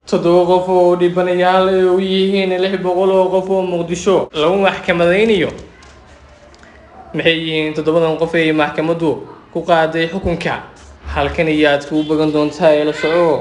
toddoba qof oo dhibanayaal ay u yihiin lix boqol oo qof oo muqdisho lagu maxkamadaynayo maxay yihiin toddobadan qof ay maxkamaddu ku qaaday xukunka halkan iyo aad kuu bagan doontaa ee la soco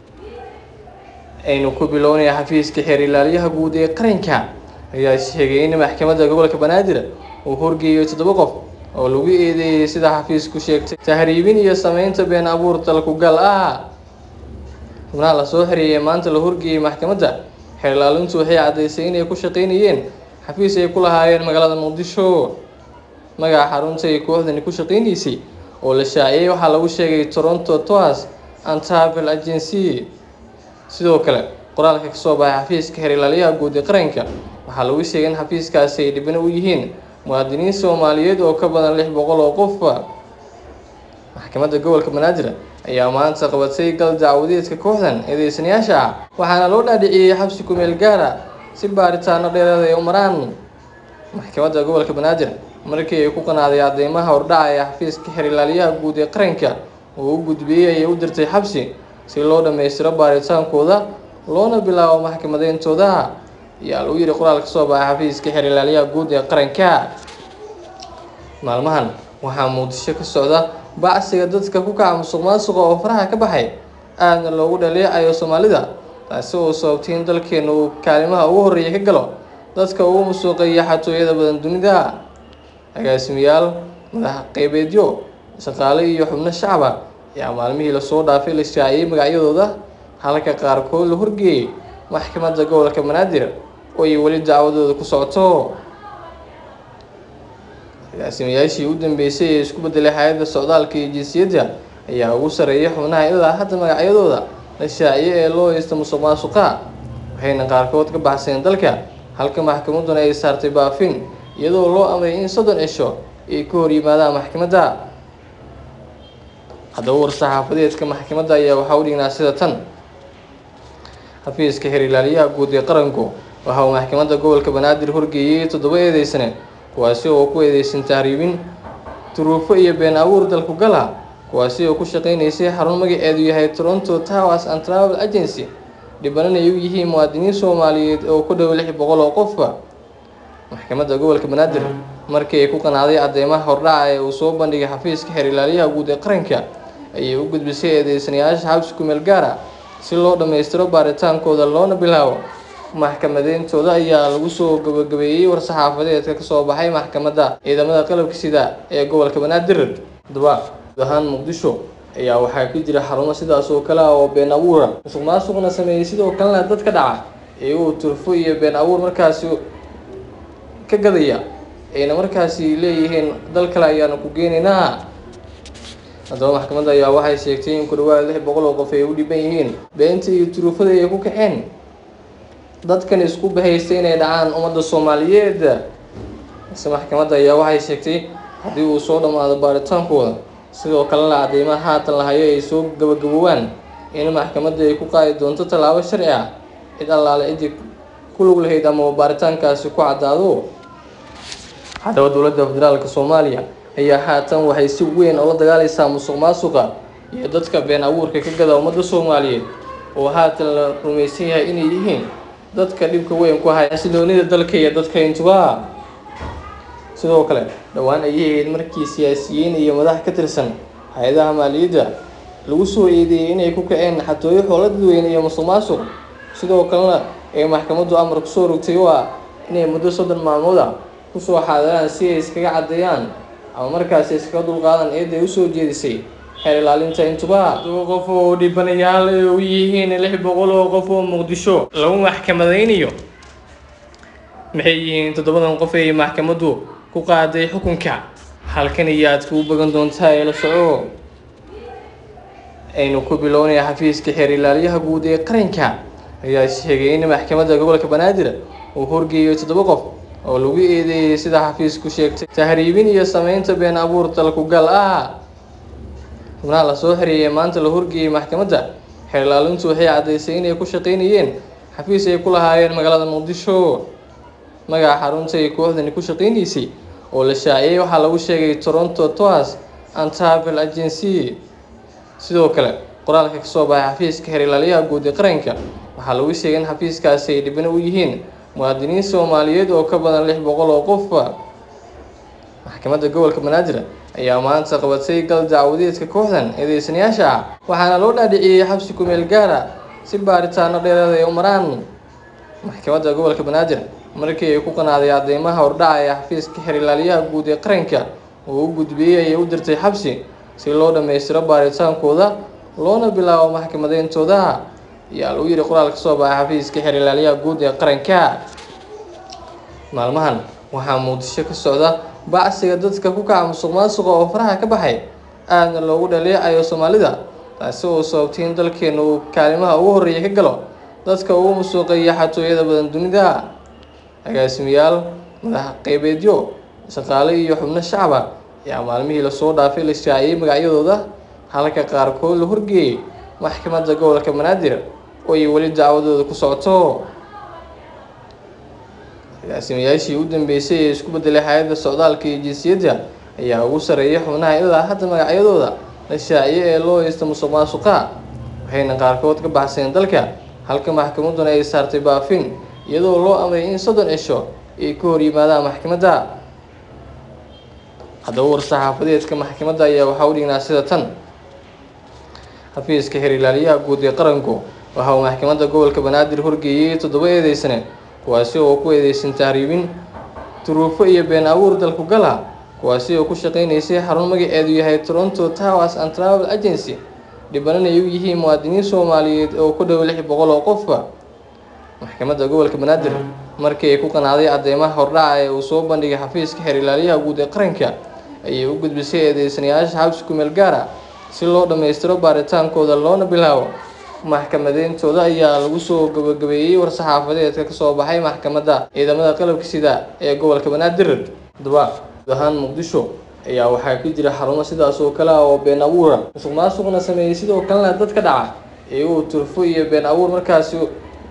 aynu ku bilownaya xafiiska xeer ilaaliyaha guud ee qaranka ayaa sheegay in maxkamadda gobolka banaadir uu horgeeyo toddoba qof oo lagu eedeeyey sida xafiisku sheegtay tahriibin iyo sameynta been abuur dalkugal ah xubnaha lasoo xereeyay maanta la horgeeyey maxkamadda xeer ilaalintu waxay caddaysay inay ku shaqaynayeen xafiis ay ku lahaayeen magaalada muqdisho magaca xarunta ay kooxdani ku shaqaynaysay oo la shaaciyey waxaa lagu sheegay toronto toas and travel agency sidoo kale qoraalka kasoo baxay xafiiska xeer ilaaliyaha guud ee qaranka waxaa lagu sheegay in xafiiskaasi ay dhibano u yihiin muwaadiniin soomaaliyeed oo ka badan lix boqol oo qof maxkamadda gobolka banaadir ayaa maanta qabatay gal dacwadeedka kooxdan eedeysanayaasha ah waxaana loo dhaadhiciyey xabsi kumeel gaara si baaritaano dheereed ay u maraan maxkamadda gobolka banaadir markii ay ku qanaaday cadeymaha hordhaca ee xafiiska xeer ilaaliyaha guud ee qaranka oo u gudbiyey ayay u dirtay xabsi si loo dhammaystiro baaritaankooda loona bilaabo maxkamadeyntooda ayaa lagu yidhi qoraal ka soo baxay xafiiska xeer ilaaliyaha guud ee qaranka maalmahan waxaa muqdisho ka socda bacsiga dadka ku kaca musuq maasuqa oo faraha ka baxay aadna loogu dhaleecayo soomaalida taasi oo sababtay in dalkeena uu kaalimaha ugu horreeya ka galo dadka ugu musuuqeeya xatooyada badan dunida agaasimayaal madax qeybeedyo shaqaale iyo xubno shacaba ayaa maalmihii lasoo dhaafay la shaaciyey magacyadooda halka qaarkood la horgeeyey maxkamadda gobolka banaadir oo ay weli dacwadooda ku socoto agaasimayaashii u dambeysay ee isku bedelay hay-adda socdaalka iyo jinsiyadda ayaa ugu sarreeyay xubnaha ilaa hadda magacyadooda la shaaciyey ee loo haysta musuq maasuqa waxayna qaarkood ka baxseen dalka halka maxkamadduna ay saartay baafin iyadoo loo amray in soddon cisho ay ka hor yimaadaan maxkamadda haddaba war-saxaafadeedka maxkamadda ayaa waxaa u dhignaa sida tan xafiiska xeer ilaaliyaha guud ee qaranku waxa uu maxkamadda gobolka banaadir horgeeyey toddoba eedeysane kuwaasi oo ku eedeysan tahriibin duruufo iyo been abuur dalku gala kuwaasi oo ku shaqaynaysay xarun magaceedu yahay toronto towers and travel agency dhibanan ay u yihiin muwaadiniin soomaaliyeed oo ku dhow lix boqol oo qofba maxkamadda gobolka banaadir markii ay ku qanaaday cadeymaha hordhaca ee uu soo bandhigay xafiiska xeer ilaaliyaha guud ee qaranka ayay u gudbisay eedeysanayaasha xabsi kumeel gaara si loo dhammaystiro baaritaankooda loona bilaabo maxkamadeyntooda ayaa lagu soo gabagabeeyey war-saxaafadeedka kasoo baxay maxkamadda ciidamada qalabka sida ee gobolka banaadir haddaba guud ahaan muqdisho ayaa waxaa ka jira xarumo sidaas oo kale ah oo been abuura musuq maasuqna sameeyey sidoo kalena dad ka dhaca iyagoo turfo iyo been abuur markaasi ka gadaya ayna markaasi leeyihiin dal kale ayaanu ku geenaynaa haddaba maxkamadda ayaa waxay sheegtay in ku dhawaad lix boqol oo qof ay u dhiban yihiin beenta iyo turuufada ay ku kaceen dadkan isku bahaystay inay dhacaan ummadda soomaaliyeed balse maxkamadda ayaa waxay sheegtay haddii uu soo dhammaado baaritaankooda sidoo kalena cadeymaha haatan lahayo ay soo gabagaboobaan in maxkamadda ay ku qaadi doonto tallaabo sharci ah cid allaale ciddii ku lug lahayd ama baaritaankaasi ku caddaado haddaba dowladda federaalka soomaaliya ayaa haatan waxay si weyn oola dagaalaysaa musuq maasuqa iyo dadka been abuurka ka gada ummadda soomaaliyeed oo haatan la rumaysan yahay inay yihiin dadka dhibka weyn ku haya xasiloonida dalka iyo dadka intuba sidoo kale dhowaan ayay ahayd markii siyaasiyiin iyo madax ka tirsan hay-adaha maaliyadda lagu soo eedeeyey inay ku kaceen xatooyo xoola dadweyne iyo musuq maasuq sidoo kalena ay maxkamaddu amar kusoo rogtay oo ah inay muddo soddon maalmood ah kusoo xaadiraan si ay iskaga caddeeyaan ama markaasi iskaga dulqaadan eedday usoo jeedisay xeer ilaalinta intuba toddoba qof oo dhibanayaal ay u yihiin lix boqol oo qof oo muqdisho lagu maxkamadaynayo maxay yihiin toddobadan qof ay maxkamaddu ku qaaday xukunka halkan iyo aad kuu bagan doontaa ee la soco aynu ku bilownaya xafiiska xeer ilaaliyaha guud ee qaranka ayaa sheegay in maxkamadda gobolka banaadir uu horgeeyo toddoba qof oo lagu eedeeyey sida xafiisku sheegtay tahriibin iyo sameynta been abuur dalkugal ah xubnaha lasoo xereeyay maanta la horgeeyey maxkamadda xeer ilaalintu waxay caddaysay inay ku shaqaynayeen xafiis ay ku lahaayeen magaalada muqdisho magaca xarunta ay kooxdani ku shaqaynaysay oo la shaaciyey waxaa lagu sheegay toronto toas and travel agency sidoo kale qoraalka kasoo baxay xafiiska xeer ilaaliyaha guud ee qaranka waxaa lagu sheegay in xafiiskaasi ay dhibano u yihiin muwaadiniin soomaaliyeed oo ka badan lix boqol oo qof maxkamadda gobolka banaadir ayaa maanta qabatay gal dacwadeedka kooxdan eedeysanayaasha ah waxaana loo dhaadhiciyey xabsi kumeel gaara si baaritaano dheeraad ay u maraan maxkamadda gobolka banaadir markii ay ku qanaaday cadeymaha hordhaca ee xafiiska xeerilaaliyaha guud ee qaranka oo u gudbiyey ayay u dirtay xabsi si loo dhammaystiro baaritaankooda loona bilaabo maxkamadeyntooda ayaa lagu yidhi qoraal ka soo baxay xafiiska xeerilaaliyaha guud ee qaranka maalmahan waxaa muqdisho ka socda bacsiga dadka ku kaca musuq maasuqa oo faraha ka baxay aadna loogu dhaleecayo soomaalida taasi oo sababtay in dalkeena uu kaalimaha ugu horreeya ka galo dadka ugu musuuqeeya xatooyada badan dunida agaasimayaal madax qeybeedyo shaqaale iyo xubno shacaba ayaa maalmihii lasoo dhaafay la shaaciyey magacyadooda halka qaarkood la horgeeyey maxkamadda gobolka banaadir oo ay weli dacwadooda ku socoto agaasimayaashii u dambeysay ee isku bedelay hay-adda socdaalka iyo jinsiyadda ayaa ugu sarreeyay xubnaha ilaa hadda magacyadooda la shaaciye ee loo haysta musuq maasuqa waxayna qaarkood ka baxseen dalka halka maxkamadduna ay saartay baafin iyadoo loo amray in soddon cisho ay ka hor yimaadaan maxkamadda haddaba war-saxaafadeedka maxkamadda ayaa waxaa u dhignaa sida tan xafiiska xeerilaaliyaha guud ee qaranku waxa uu maxkamadda gobolka banaadir horgeeyey toddoba eedeysane kuwaasi oo ku eedeysan tahriibin duruufo iyo been abuur dalku gala kuwaasi oo ku shaqeynaysay xarun magaceedu yahay toronto towers and travel agency dhibanan ay u yihiin muwaadiniin soomaaliyeed oo ku dhow lix boqol oo qofba maxkamadda gobolka banaadir markii ay ku qanaaday cadeymaha hordhaca ee uu soo bandhigay xafiiska xeerilaaliyaha guud ee qaranka ayay u gudbisay eedeysanayaasha xabsi kumeel gaara si loo dhammaystiro baaritaankooda loona bilaabo maxkamadeyntooda ayaa lagu soo gabagabeeyey war-saxaafadeedka kasoo baxay maxkamadda ciidamada qalabka sida ee gobolka banaadir haddaba guud ahaan muqdisho ayaa waxaa ka jira xarumo sidaas oo kale ah oo been abuura musuq maasuqna sameeyey sidoo kalena dad ka dhaca iyagoo turfo iyo been abuur markaasi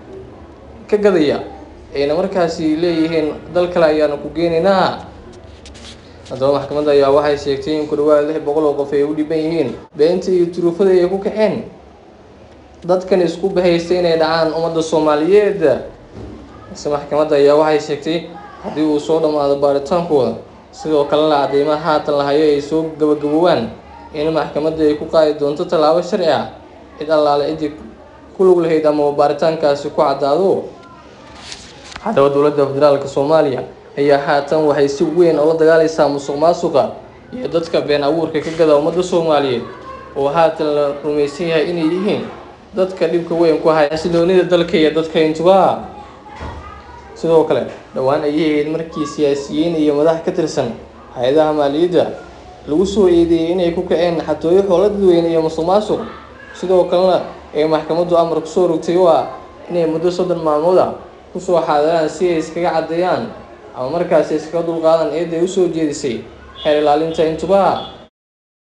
ka gadaya ayna markaasi leeyihiin dal kale ayaanu ku geenaynaa haddaba maxkamadda ayaa waxay sheegtay in ku dhawaad lix boqol oo qof ay u dhiban yihiin beenta iyo turuufada ay ku kaceen dadkan isku bahaystay inay dhacaan ummadda soomaaliyeed balse maxkamadda ayaa waxay sheegtay haddii uu soo dhammaado baaritaankooda sidoo kalena cadeymaha haatan lahayo ay soo gabagaboobaan in maxkamadda ay ku qaadi doonto tallaabo sharci ah cid allaale ciddii ku lug lahayd ama baaritaankaasi ku caddaado haddaba dowladda federaalka soomaaliya ayaa haatan waxay si weyn oola dagaalaysaa musuq maasuqa iyo dadka been abuurka ka gada ummadda soomaaliyeed oo haatan la rumaysan yahay inay yihiin dadka dhibka weyn ku haya xasiloonida dalka iyo dadka intuba sidoo kale dhowaan ayay ahayd markii siyaasiyiin iyo madax ka tirsan hay-adaha maaliyadda lagu soo eedeeyey inay ku kaceen xatooyo xoolo dadweyne iyo musuq maasuq sidoo kalena ay maxkamaddu amar kusoo rogtay oo ah inay muddo soddon maalmood ah kusoo xaadiraan si ay iskaga caddeeyaan ama markaasi iskaga dulqaadan eedda ay usoo jeedisay xeer ilaalinta intuba